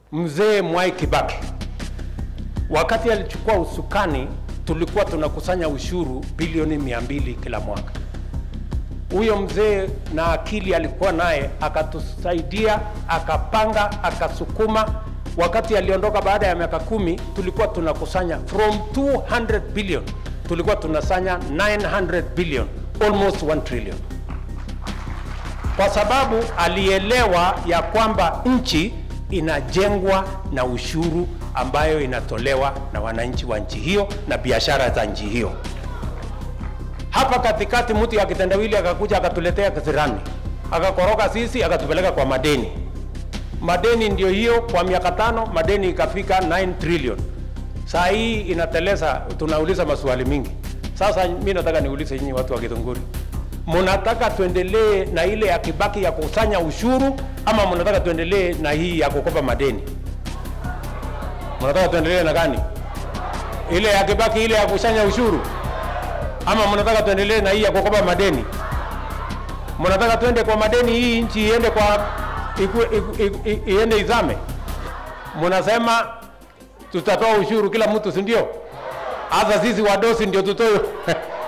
mzee Mwai Kibaki wakati alichukua usukani, tulikuwa tunakusanya ushuru bilioni mia mbili kila mwaka. Huyo mzee na akili alikuwa naye, akatusaidia, akapanga, akasukuma. Wakati aliondoka baada ya miaka kumi, tulikuwa tunakusanya from 200 billion, tulikuwa tunasanya 900 billion, almost 1 trillion, kwa sababu alielewa ya kwamba nchi inajengwa na ushuru ambayo inatolewa na wananchi wa nchi hiyo na biashara za nchi hiyo. Hapa katikati mtu ya kitendawili akakuja akatuletea kisirani, akakoroga sisi, akatupeleka kwa madeni. Madeni ndio hiyo, kwa miaka tano madeni ikafika 9 trillion. Saa hii inateleza, tunauliza maswali mingi. Sasa mimi nataka niulize nyinyi watu wa Githunguri, mnataka tuendelee na ile ya Kibaki ya kukusanya ushuru ama mnataka tuendelee na hii ya kukopa madeni? Mnataka tuendelee na gani? Ile ya Kibaki, ile ya kukusanya ushuru, ama mnataka tuendelee na hii ya kukopa madeni? Mnataka tuende kwa madeni, hii nchi iende kwa iku, iku, iku, i- iende izame? Mnasema tutatoa ushuru kila mtu, si ndio? Hasa sisi wadosi ndio tutoe